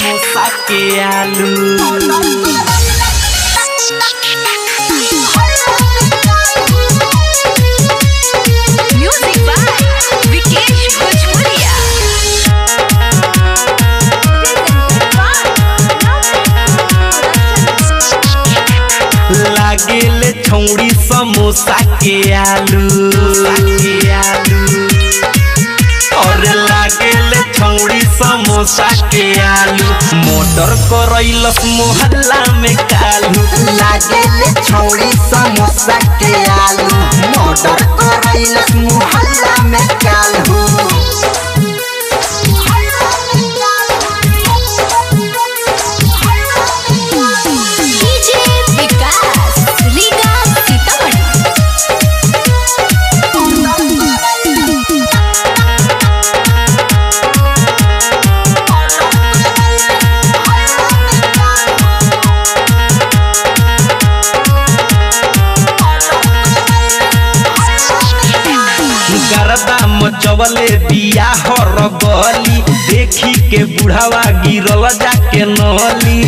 समोसा के आलू Music by Vikesh Bhojpuria. लागेले छौड़ी समोसा के आलू के आलू और लागेले छौड़ी समोसा के आलू मोटर करैलस मोहल्ला में कालू लागेले छौड़ी समोसा के आलू मोटर करैलस मुहल्ला में कालू DJ Vikas, Liga Sitamarhi. गरदा मचवले बिया हर गली देखी के बुढ़ावा गिरल जाके नली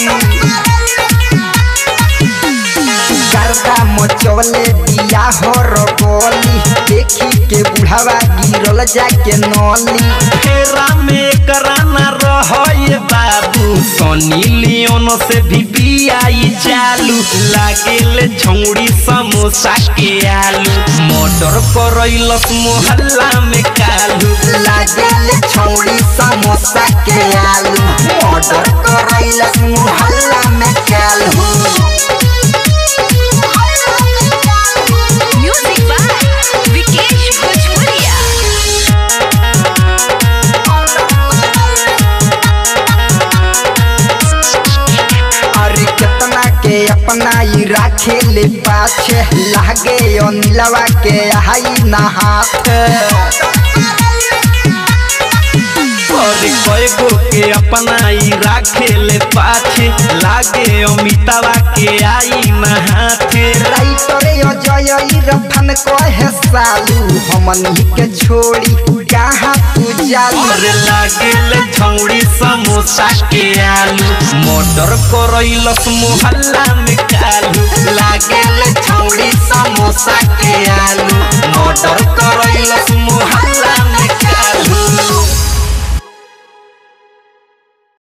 गर्दा मचवले दिया हो रगोली देखी के बुढ़ावा गिरल जाके नली फेरा में कराना रहे बाबू सनी लियोन से भी बियाई चालू लागेले छौड़ी समोसा के आलू मोटर करैलस मोहल्ला में कालू लागेले छौड़ी समोसा के आलू मोटर करैलस मुहल्ला में कालू Music by Vikesh Bhojpuria. अरे कितना के अपना ही राखे ले पाछे लागे अनिलवा के हाई ना हाथ और कएगो के अपना ही राखे ले पाछे लागे अमितावा के आई न हाथे राइटरे अजय रफन कहे सालू हमनी के छोड़ी कहाँ तू जालू और लागेले छौड़ी समोसा के आलू मोटर करैलस मोहल्ला में कालू लागेले छौड़ी समोसा के आलू मोटर करैलस मोहल्ला